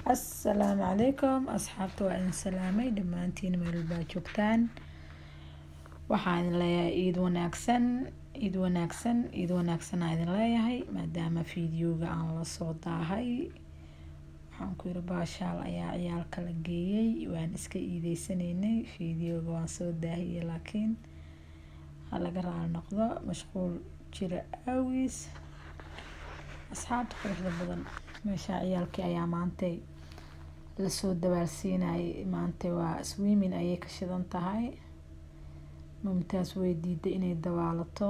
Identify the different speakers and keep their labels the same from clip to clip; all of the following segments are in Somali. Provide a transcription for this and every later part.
Speaker 1: assalaamu calaykum asxaabta waa idin salaamay dhammaantiin meel baa joogtaan waxaan idin leeyahay ciid wanaagsan ciid wanaagsan ciid wanaagsan aa idin leeyahay maadaama fiideoga aan la soo daahay waxaan ku yiri baashaal ayaa ciyaalka la geeyey waan iska iideysanaynay fiideoga waan soo daahiyey laakiin ha laga raali noqdo mashquul jira aawiis asxaabta quruxda badan meesha ciyaalkii ayaa maantay lasoo dabaalsiinayay maanta waa swimming ayay ka shidan tahay mumtaas way diiday inay dabaalato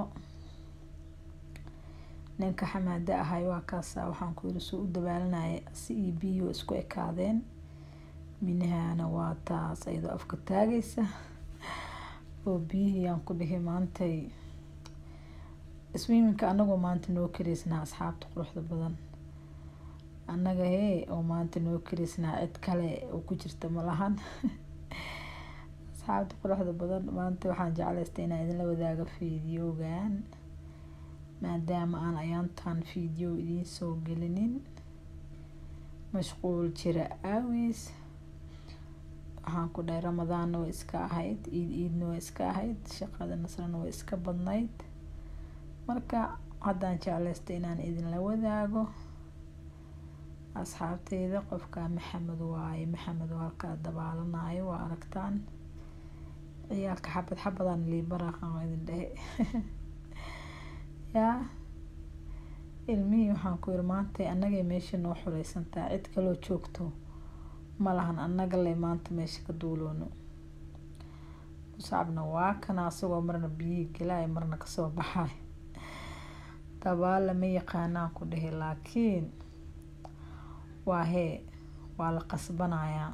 Speaker 1: ninka xamaado ahay waa kaasa waxaan ku yiri soo u dabaalanaya si iyo biyo isku ekaadeen minahana waa taas ayadoo afka taagaysa oo biyihii aan ku dhihi maantay swimmingka anagoo maanta noo karaysnaa asxaabta quruxda badan annaga hee oo maanta noo karaysnaa cid kale oo ku jirta malahan asxaabta quruxda badan maanta waxaan jeclaystay inaan idinla wadaago fiideogan maadaama aan ayaantan fiideo idiin soo gelinin mashquul jira aawiis waxaan ku dhahay ramadaanna way iska ahayd iid iidna way iska ahayd shaqada nasrana way iska badnayd marka haddaan jeclaystay inaan idinla wadaago asxaabteyda qofka maxamed waaye maxamed oo halkaa dabaalanayo waa aragtaan ciyaalka xabad xabadaan liibaraqan idin dhehe yaa ilmihii waxaan ku yiri maanta annagay meesha noo xureysantaa cid kaloo joogto malahan annaga le maanta meesha ka duuloono muscabna waa kana asagoo marna biyihii gelaya marna kasoo baxay dabaal lama yaqaanaan ku dhehe laakiin waa hee waa la qasbanayaa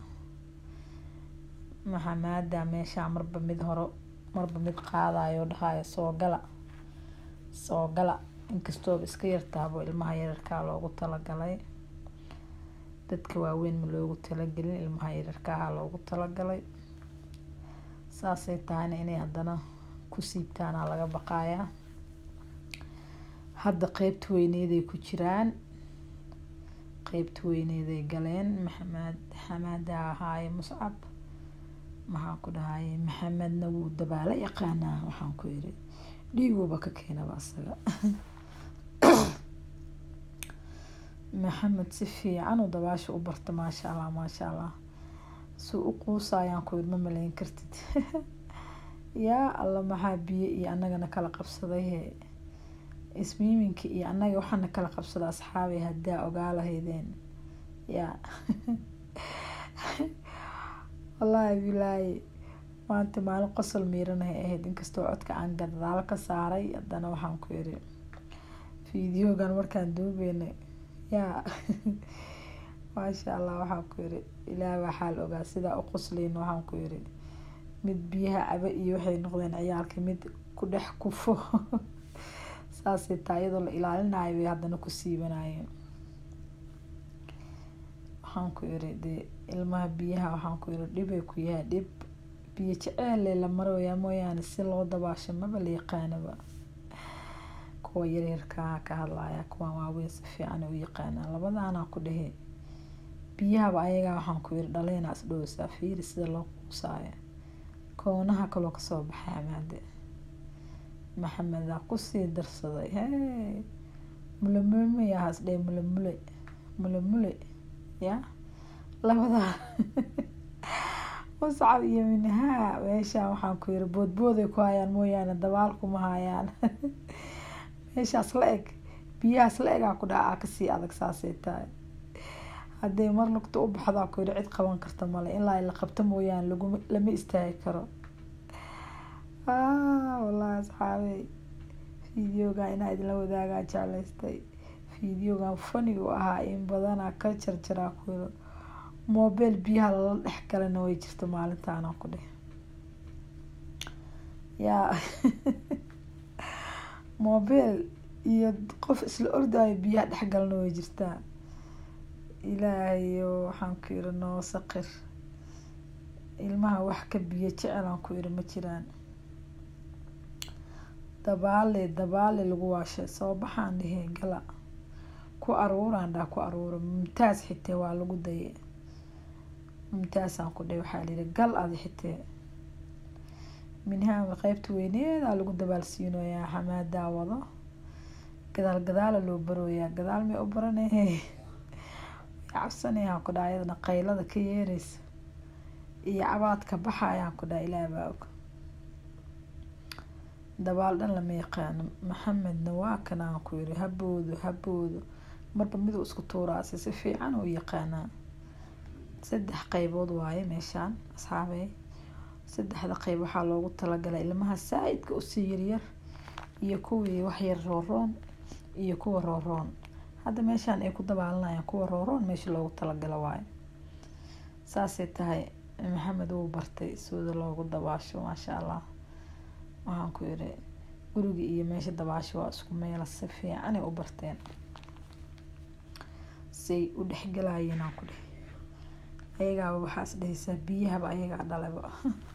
Speaker 1: maxamaada meeshaa marba mid horo marba mid qaadayo dhahayo soo gala soo gala inkastooba iska yartaabo ilmaha yararkaa loogu talagalay dadka waaweyn ma loogu talagelin ilmaha yararkaaha loogu talagalay saasay tahayna inay haddana ku siibtaanaa laga baqayaa hadda qeybta weyneeday ku jiraan qeybta weyneeday galeen maxamed xamaada ahaaye muscab maxaan ku dhahaye maxamedna wuu dabaalo yaqaanaa waxaan ku yiri dhiiguuba ka keenaba asaga maxamed si fiican uu dabaasha u barta maasha allah maasha allah suu u quusayaan ku yiri ma malayn kartid yaa alla maxaa biyo iyo annagana kala qabsaday he ismiiminka iyo annaga waxaana kala qabsada asxaabay haddaa ogaa lahaydeen yaa wallaahi bilaahi maanta maalin qosol miiranahay ahayd inkastoo codka aan gadaalo ka saaray haddana waxaan ku yiri fiideogan markaan duubeynay yaa maasha allah waxaan ku yiri ilaah waa xaal ogaa sidaa u qosleyna waxaan ku yiri mid biyaha caba iyo waxay noqdeen ciyaalka mid ku dhex kufo saasay taa iyadoo la ilaalinayo bay haddana ku siibanayeen waxaan ku yiri dee ilmaha biyaha waxaan ku yiri dhibay ku yahay dhib biyo jeceelle la marooyaa mooyaane si loo dabaasho maba la yaqaanaba kuwa yaryarkaa ka hadlaya kuwaan waaweyn si fiican u yaqaanaa labadaanaa ku dhehe biyahaba ayagaa waxaan ku yiri dhaleena isdhowsaa fiiri sida loo quusaayo koonaha kaloo kasoo baxay amaade maxamedaa kusii darsaday hee mulemule mayahaas dhee mulemule mulemule ya labadaa muscab iyo minhaa meeshaan waxaan ku yiri boodbooday ku hayaan mooyaane dabaal kuma hayaan meeshaas la eg biyahaas la egaa ku dhaca kasii adag saasay tahay hadday mar lugta u baxdaa ku yiri cid qaban karta male ilaa la qabto mooyaane laguma lama istaagi karo wallaahi asxaabey fiideogan inaa idinla wadaagaa jeclaystay fiideogan fani u ahaa in badanaa ka jarjaraa ku yiro mobile biyaha lala dhex galana way jirta maalintaana ku dheh yaa mobile iyo qof isla ordayo biyaha dhex galana way jirtaa ilaahayo waxaan ku yiri noo saqir ilmaha wax ka biyo jecelaan ku yiri ma jiraan dabaale dabaale lagu waashay soo baxaan dhehee gala ku aruuraan dhaa ku aruura mumtaas xitee waa lagu daye mumtaasaan ku dhahay waxaa layihi gal adi xitee minhaama qeybta weyneedaa lagu dabaalsiinoyaa xamaadaa wado gadaal gadaala loo barooyaa gadaal may u baranahe cabsanayaan ku dhaha ayadana qaylada ka yeereysa iyo cabaadka baxa ayaan ku dhaha ilaah baa og dabaal dhan lama yaqaano maxamedna waa kan aan ku yiri haboodo haboodo marba miduu isku tuuraasi si fiican u yaqaanaa saddex qeybood waaye meeshaan asxaabey saddexda qeyb waxaa loogu talagalay ilmaha saa-idka usii yaryar iyo kuwii waxyar rooroon iyo kuwa rooroon hadda meeshaan ay ku dabaalanayaan kuwa rooroon meesha loogu talagalo waayo saasay tahay maxamed wuu bartay sida loogu dabaasho maasha allah waxaan ku yiri guriga iyo meesha dabaasho waa isku meela si fiicanay u barteen say u dhexgalayeen aan ku dheh ayagaaba waxaas dhehaysaa biyahaba ayagaa dhalaba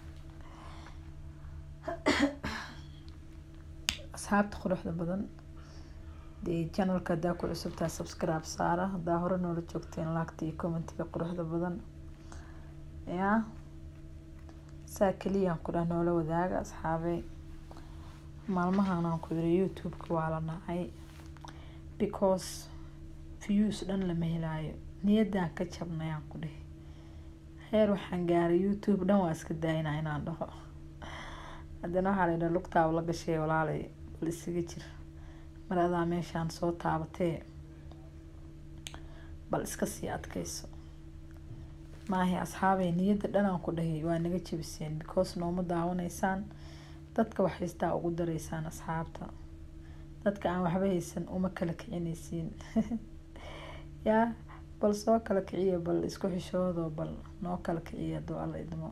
Speaker 1: asxaabta quruxda badan dee janalka hadaa ku cusubtaa subscribe saara hadaa hore noola joogteen laagta iyo commentiga quruxda badan yaa saa keliyaan ku dhah noola wadaaga asxaabey maalmahan aan ku yiri youtube-ka waa la nacay because views dhan lama helaayo niyadaan ka jabnay aan ku dhihi heer waxaan gaaray youtube dhan waa iska daayinaa inaan dhaho haddana waxaa laydhaha lugtaaba la gashay walaalay bal isaga jir mar adaa meeshaan soo taabatee bal iska sii adkayso maahi asxaabey niyadda dhanaan ku dhahay waa naga jebiseen because nooma daawanaysaan dadka wax haystaa ugu dareysaan asxaabta dadka aan waxba haysan uma kala kicinaysiin yaa bal soo kala kiciya bal isku xishoodo bal noo kala kiciya doo alla idmo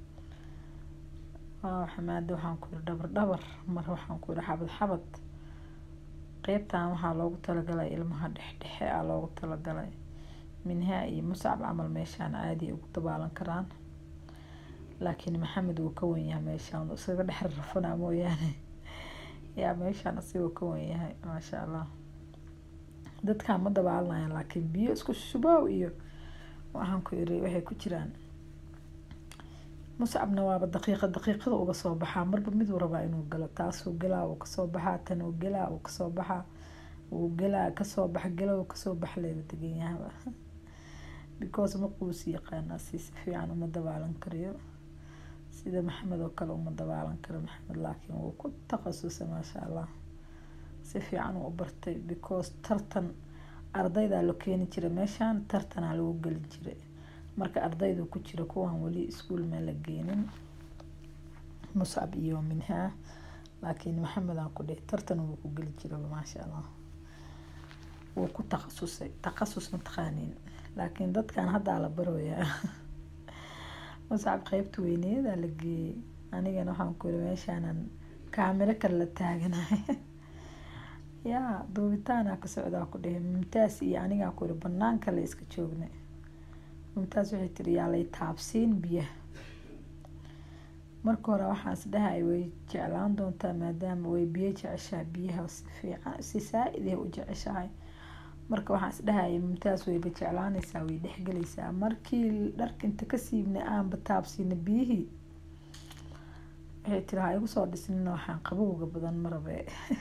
Speaker 1: waaw xamaada waxaan ku yiri dhabar dhabar mar waxaan ku yiri xabad xabad qeybtan waxaa loogu talagalay ilmaha dhexdhexe a loogu talagalay minhaa iyo muscab camal meeshaan caadi ugu dabaalan karaan laakiin maxamed wuu ka wenyahay meeshaan isaga dhex rafanaa mooyaane yaa meeshaan asigoo ka wenyahay maasha allah dadkaan ma dabaalanayaan laakiin biyo isku shubaaw iyo waxaan ku iri waxay ku jiraan muscabna waaba daqiiqa daqiiqada uga soo baxaa marba miduu rabaa inuu galo taasuu galaa uu kasoo baxaa tan uu galaa uu kasoo baxaa uu galaa kasoo bax galo kasoo bax leeba deganyahaba because maquusi yaqaanaa si si fiican uma dabaalan karayo sida maxamed oo kale uma dabaalan karo maxamed laakiin wuu ku takhasusay maasha allah si fiican uu u bartay because tartan ardaydaa loo keeni jiray meeshaan tartanaa lagu gelin jiray marka ardaydu ku jira kuwan weli iskuul ma la geenin muscab iyo minhaa laakiin maxamed aan ku dhihi tartan wuu ku geli jiraba maasha allah wuu ku takhasusay takhasus mataqaaniin laakiin dadkan haddaa la barooyaa muscab qeybta weyneedaa la geeyey anigana waxaan ku yiri meeshaanan kaamiro kale la taaganahay yaa duubitaanaa ka socdaa ku dhihi mumtaas iyo anigaa ku yiri banaanka la iska joognay mumtaas waxay tiri yaa lay taabsiin biyaha marka hore waxaan is dhahay way jeclaan doontaa maadaama way biyo jeceshahay biyaha si fiican si saa-id ay u jeceshahay marka waxaan is dhahaya mumtaas wayba jeclaanaysaa way dhexgelaysaa markii dharka inta ka siibnay aanba taabsiina biyihii waxay tiri ha igu soo dhisnina waxaan qabowga badan marabe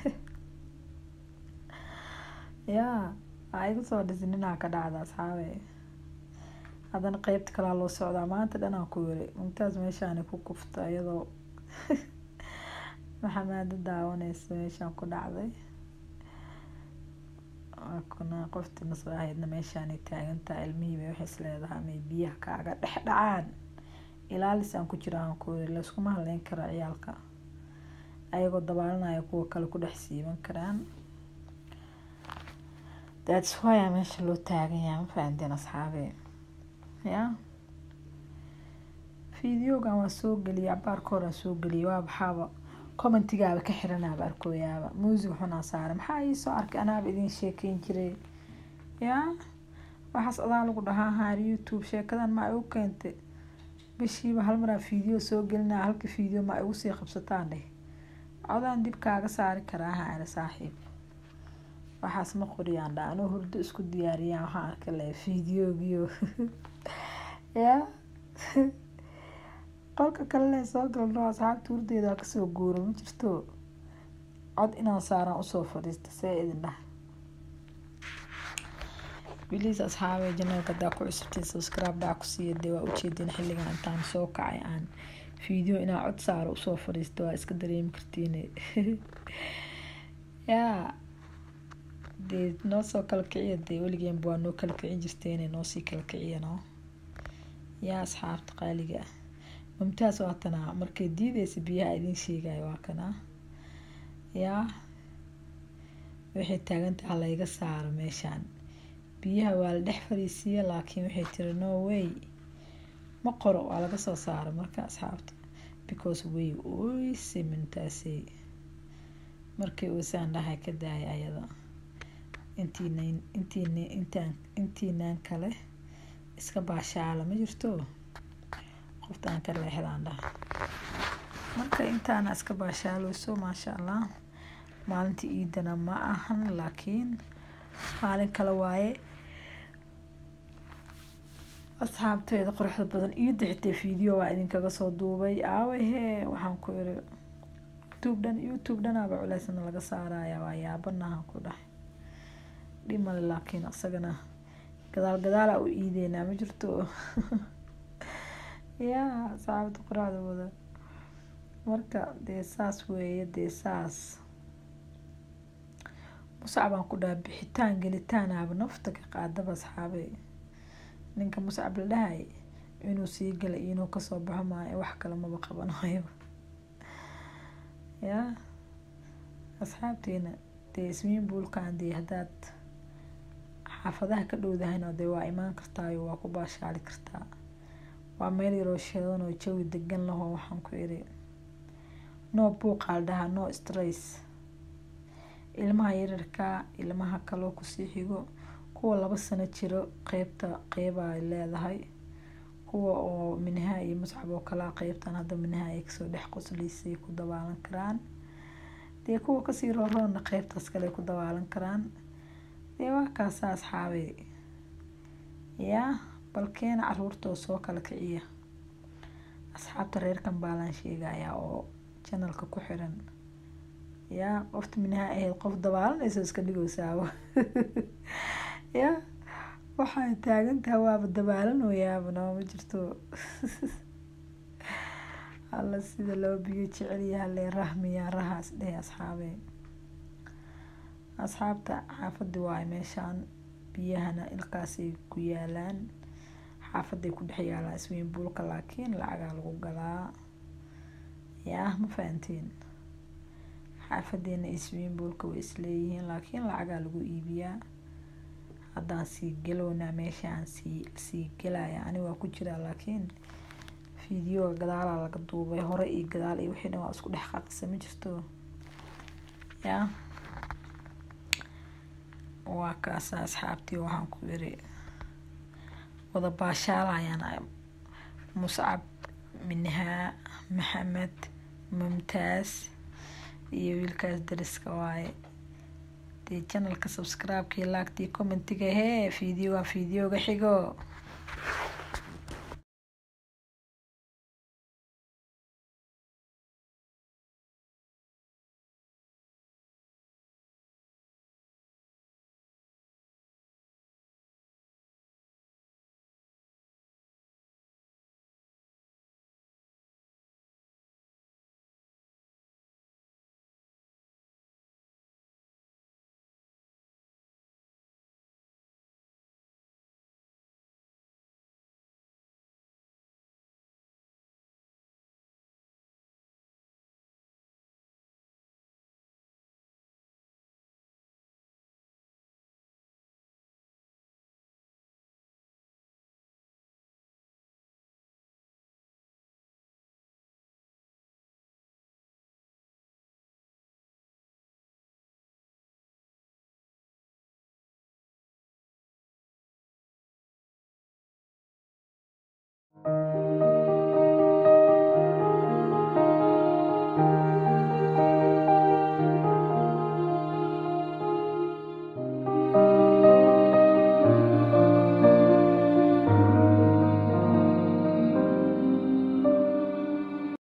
Speaker 1: yaa ha igu soo dhisnina ka dhacda asxaabe haddana qeybta kalaa loo socdaa maanta dhanaan ku yiri mumtaas meeshaani ku kufta iyadoo maxamaada daawaneysa meeshaan ku dhacday kuna qoftii nasoo ahaydna meeshaanay taagantaha ilmihiiba waxay is leedahay may biyaha kaaga dhex dhacaan ilaalis aan ku jira aan ku yiri layskuma haleyn karo ciyaalka ayagoo dabaalanaya kuwa kale ku dhex siiban karaan that's why a meesha loo taagan yahay ma fahanteen asxaabe ya videogan waa soo geliyay cabaarka horaa soo geliyay waa baxaaba commentigaaba ka xiranaaba arkooyaaba muusig xunaa saare maxaa iisoo arkay anaaba idin sheekeyn jiray yaa waxaas adaa lagu dhahaa haar youtube sheekadan ma ay u keentay bishiiba hal maraa video soo gelinaa halka video ma ay ugu sii qabsataan dheh codaan dib kaaga saari karaa haare saaxiib waxaas ma qoriyaan dha anuu hurdo isku diyaariyaan waxaan arka le videogiyo yaa qolka kalena soo galno asxaabta hurdeeda waa kasoo guuro ma jirto cod inaan saaraan usoo fadhiista see idin dhah biliis asxaabe janalka hadaa ku cusubtiin subscribe dhac ku siiya dee waa ujeedin xilligan intaan soo kacay aan video inaa cod saaro usoo fadhiisto waa iska dareemi kartiin yaa dee noo soo kala kiciya dee weligeenba waa noo kala kicin jirteen noosii kala kiciya no yaa asxaabta qaaliga ah mumtaas waa tanaa markay diideysa biyaha idiin sheegayo waa kanaa yaa waxay taagantaha layga saaro meeshaan biyaha waa la dhex fariisiiya laakiin waxay tiri no way ma qoro waa laga soo saaro marka asxaabta because way oyse mintaasey markay oysaan dhahay ka daaya ayada intiina intiina intaan intiinaan kale iska baashaala ma jirto qoftaan ka leexdaan dhaha marka intaana iska baashaaleyso maasha allah maalintii iidana ma ahan laakiin maalin kale waaye asxaabteeda quruxda badan iida xitee video waa idinkaga soo duubay aawahe waxaan ku iri youtube dhan youtube dhanaaba culeysna laga saaraya waa yaabanahan ku dhahay dhimale laakiin isagana gadaal gadaala u iideynaa ma jirto yaa asxaabta quruxda badan marka dee saas weeye dee saas muscab aan ku dhaha bixitaan gelitaanaaba nafta ka qaadaba asxaabe ninka muscab la dhahay inuu sii gala iyo inuu kasoo baxo maayo wax kale maba qabanayo yaa asxaabteena dee ismiin buulkan dee haddaad xaafadaha ka dhowdahayna dee waa imaan kartaayo waa ku baashaali kartaa waa meel yaroo sheedan oo jawi degan lahoo waxaan ku iri no buuqaal dhahaa no stress ilmaha yararka ilmaha kaloo kusii xigo kuwa laba sano jiro qeybta qeyba ay leedahay kuwa oo minaha iyo muscab oo kalaa qeybtan hadda minaha ay kasoo dhex qosliysay ku dabaalan karaan dee kuwa kasii rooroonna qeybtaas kale ku dabaalan karaan dee waa kaasa asxaabey yaa balkeena caruurtoo soo kala kiciya asxaabta reerkan baalaan sheegayaa oo janalka ku xiran yaa qofta minaha ahayd qof dabaalanayso iska dhigowsaabo yaa waxay taagan tahay waaba dabaalanoyaaba noo ma jirto alla sida loo biyo jecelyaha lee rahmiyaa rahaas dheh asxaabe asxaabta xaafadii waayo meeshaan biyahana ilkaasay ku yaalaan xaafaday ku dhex yaalaan isweyn buulka laakiin lacagaa lagu galaa yaa ma fahantiin xaafadeena isweyn buulka way isleeyihiin laakiin lacagaa lagu iibiyaa haddaan sii galownaa meeshaan sii sii gelaya ani waa ku jiraa laakiin fideoga gadaalaa laga duubay hore iyo gadaal iyo wixii dhan waa isku dhex qaqisa ma jirto yaa waa kaasa asxaabtii waxaan ku iri wada baashaalayaan muscab minhaa maxamed mumtaas iyo wiilkaas dariska waaye dee janalka subscribe-kii laagtii commentiga hee videoga videoga xigo